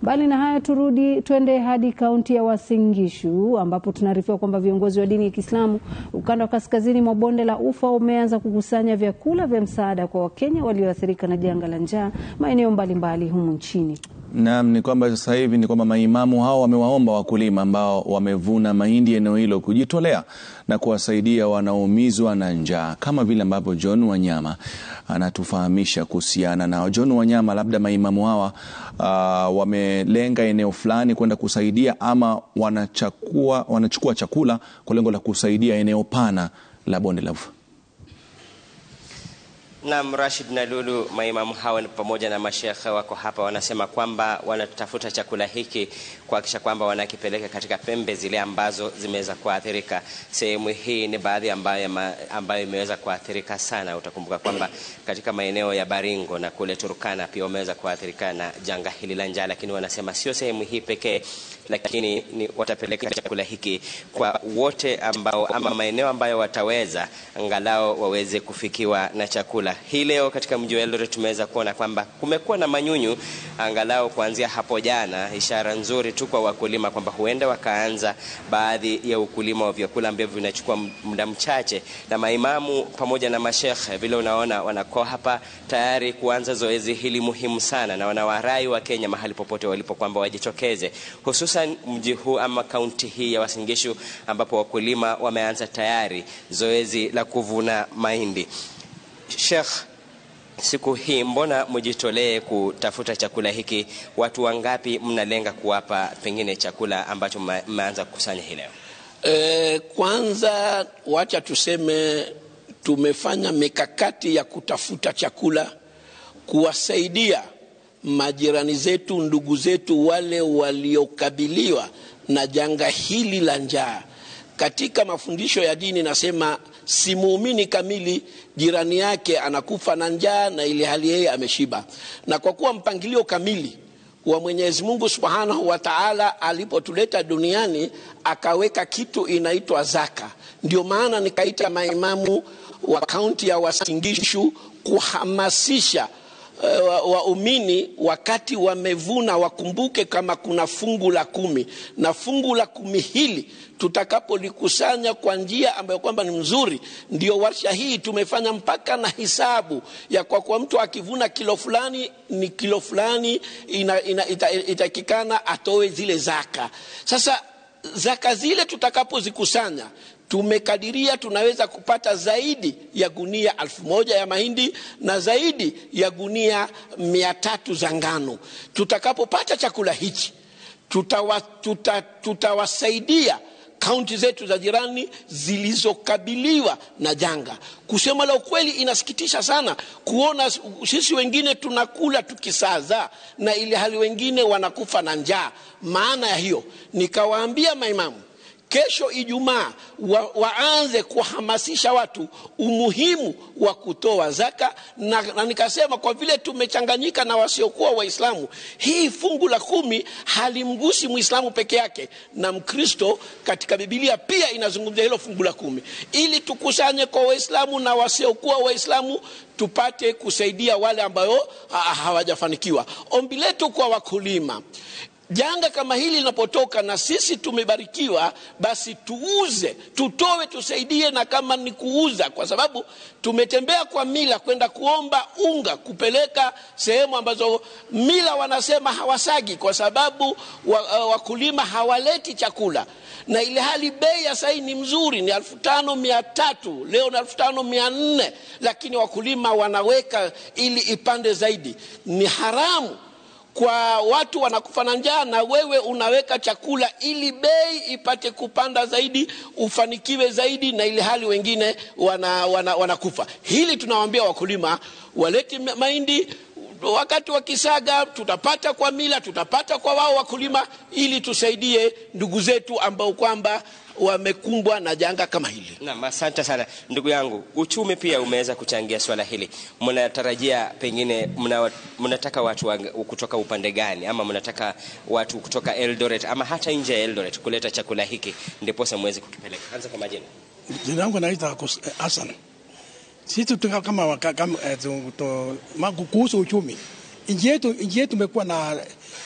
Mbali na hayo, turudi twende hadi kaunti ya Uasin Gishu ambapo tunaarifiwa kwamba viongozi wa dini ya Kiislamu ukanda wa kaskazini mwa bonde la Ufa umeanza kukusanya vyakula vya msaada kwa Wakenya walioathirika na janga la njaa maeneo mbalimbali humu nchini. Naam, ni kwamba sasa hivi ni kwamba maimamu hao wamewaomba wakulima ambao wamevuna mahindi eneo hilo kujitolea na kuwasaidia wanaoumizwa na njaa, kama vile ambavyo John Wanyama anatufahamisha kuhusiana nao. John Wanyama, labda maimamu hawa uh, wamelenga eneo fulani kwenda kusaidia ama wanachakua, wanachukua chakula kwa lengo la kusaidia eneo pana la bonde la Ufa? Naam, Rashid na Lulu, maimamu hawa pamoja na mashekhe wako hapa, wanasema kwamba wanatafuta chakula hiki kuhakikisha kwamba wanakipeleka katika pembe zile ambazo zimeweza kuathirika. Sehemu hii ni baadhi ambayo, ambayo imeweza kuathirika sana. Utakumbuka kwamba katika maeneo ya Baringo na kule Turkana pia wameweza kuathirika na janga hili la njaa, lakini wanasema sio sehemu hii pekee lakini ni watapeleka chakula hiki kwa wote ambao ama maeneo ambayo wataweza angalau waweze kufikiwa na chakula. Hii leo katika mji wa Eldoret tumeweza kuona kwamba kumekuwa na manyunyu angalau kuanzia hapo jana, ishara nzuri tu kwa wakulima kwamba huenda wakaanza baadhi ya ukulima wa vyakula ambavyo vinachukua muda mchache, na maimamu pamoja na mashekhe vile unaona wanakuwa hapa tayari kuanza zoezi hili muhimu sana, na wanawarai wa Kenya mahali popote walipo kwamba wajitokeze hususan mji huu ama kaunti hii ya Uasin Gishu ambapo wakulima wameanza tayari zoezi la kuvuna mahindi. Sheikh, siku hii mbona mjitolee kutafuta chakula hiki? Watu wangapi mnalenga kuwapa pengine chakula ambacho mmeanza kukusanya hii leo? E, kwanza wacha tuseme tumefanya mikakati ya kutafuta chakula kuwasaidia majirani zetu, ndugu zetu wale waliokabiliwa na janga hili la njaa. Katika mafundisho ya dini nasema si muumini kamili jirani yake anakufa na njaa na ili hali yeye ameshiba. Na kwa kuwa mpangilio kamili wa Mwenyezi Mungu Subhanahu wa Ta'ala alipotuleta duniani akaweka kitu inaitwa zaka. Ndio maana nikaita maimamu wa kaunti ya Uasin Gishu kuhamasisha waumini wa wakati wamevuna wakumbuke kama kuna fungu la kumi, na fungu la kumi hili tutakapolikusanya kwa njia ambayo kwamba ni mzuri, ndio warsha hii tumefanya mpaka na hisabu ya kwa kwa mtu akivuna kilo fulani ni kilo fulani itakikana ita, ita atoe zile zaka. Sasa zaka zile tutakapozikusanya tumekadiria tunaweza kupata zaidi ya gunia alfu moja ya mahindi na zaidi ya gunia mia tatu za ngano. Tutakapopata chakula hichi tutawasaidia tuta, tuta kaunti zetu za jirani zilizokabiliwa na janga. Kusema la ukweli, inasikitisha sana kuona sisi wengine tunakula tukisaza na ili hali wengine wanakufa na njaa. Maana ya hiyo nikawaambia maimamu kesho Ijumaa wa, waanze kuhamasisha watu umuhimu wa kutoa zaka na, na nikasema kwa vile tumechanganyika na wasiokuwa Waislamu, hii fungu la kumi halimgusi Muislamu peke yake, na Mkristo katika Biblia pia inazungumzia hilo fungu la kumi, ili tukusanye kwa Waislamu na wasiokuwa Waislamu tupate kusaidia wale ambayo hawajafanikiwa. Ombi letu kwa wakulima janga kama hili linapotoka na sisi tumebarikiwa, basi tuuze, tutoe, tusaidie, na kama ni kuuza, kwa sababu tumetembea kwa mila kwenda kuomba unga kupeleka sehemu ambazo mila wanasema hawasagi, kwa sababu wakulima wa hawaleti chakula, na ile hali bei ya sahii ni mzuri, ni elfu tano mia tatu leo ni elfu tano mia nne lakini wakulima wanaweka ili ipande zaidi. Ni haramu kwa watu wanakufa na njaa, na wewe unaweka chakula ili bei ipate kupanda zaidi, ufanikiwe zaidi, na ili hali wengine wanakufa wana, wana hili tunawaambia wakulima walete mahindi wakati wakisaga, tutapata kwa mila, tutapata kwa wao wakulima, ili tusaidie ndugu zetu ambao kwamba wamekumbwa na janga kama hili. Naam, asante sana ndugu yangu. Uchumi pia umeweza kuchangia swala hili. Mnatarajia pengine mna, mnataka watu wa, kutoka upande gani, ama mnataka watu kutoka Eldoret ama hata nje ya Eldoret kuleta chakula hiki ndiposa muweze kukipeleka? Anza kwa majina. Jina langu naitwa Hassan. Sisi kama, kama kuhusu uchumi, nchi yetu nchi yetu imekuwa na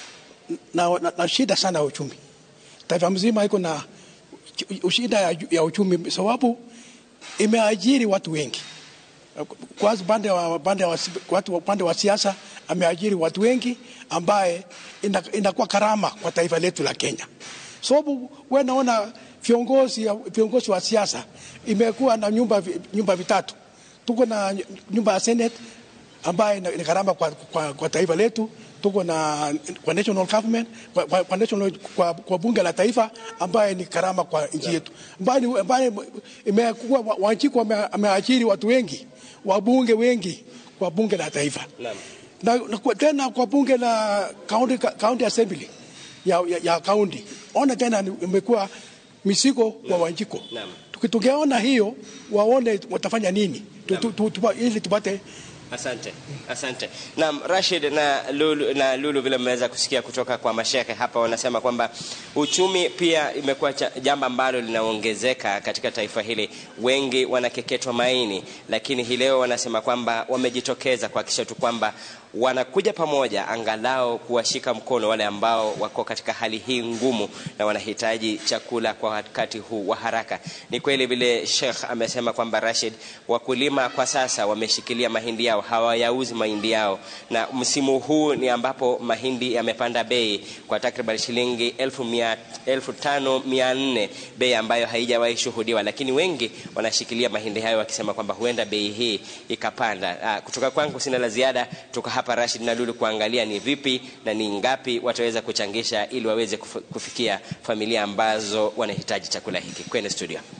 na, na, na shida sana ya uchumi. Taifa mzima iko na shida ya, ya uchumi sababu imeajiri watu wengi. Kwanza upande wa, upande wa, watu upande wa siasa ameajiri watu wengi ambaye inakuwa karama kwa taifa letu la Kenya. Sababu wewe naona viongozi viongozi wa siasa imekuwa na nyumba nyumba vitatu. Tuko na nyumba ya Senate ambaye ni karama kwa, kwa, kwa taifa letu. Tuko na kwa national government kwa, kwa, kwa, national, kwa, kwa bunge la taifa ambaye ni karama kwa nchi yetu, ambaye ambaye imekuwa Wanjiku ameajiri watu wengi wabunge wengi kwa bunge la taifa na, na kwa, tena kwa bunge la county, county assembly ya, ya, ya county ona tena imekuwa misiko kwa Wanjiko. Tukiona hiyo waone watafanya nini tu, tu, tu, tu, ili tupate Asante, asante. Naam, Rashid na Lulu, na Lulu vile mmeweza kusikia kutoka kwa mashehe hapa, wanasema kwamba uchumi pia imekuwa jambo ambalo linaongezeka katika taifa hili. Wengi wanakeketwa maini, lakini hii leo wanasema kwamba wamejitokeza kuhakikisha tu kwamba wanakuja pamoja angalau kuwashika mkono wale ambao wako katika hali hii ngumu na wanahitaji chakula kwa wakati huu wa haraka. Ni kweli vile Sheikh amesema kwamba Rashid, wakulima kwa sasa wameshikilia mahindi yao, hawayauzi mahindi yao, na msimu huu ni ambapo mahindi yamepanda bei kwa takriban shilingi elfu, mia, elfu tano mia nne, bei ambayo haijawahi shuhudiwa, lakini wengi wanashikilia mahindi hayo wakisema kwamba huenda bei hii ikapanda. Aa, kutoka kwangu sina la ziada, tuka hapa Rashid na Lulu kuangalia ni vipi na ni ngapi wataweza kuchangisha ili waweze kufikia familia ambazo wanahitaji chakula hiki. Kwenye studio.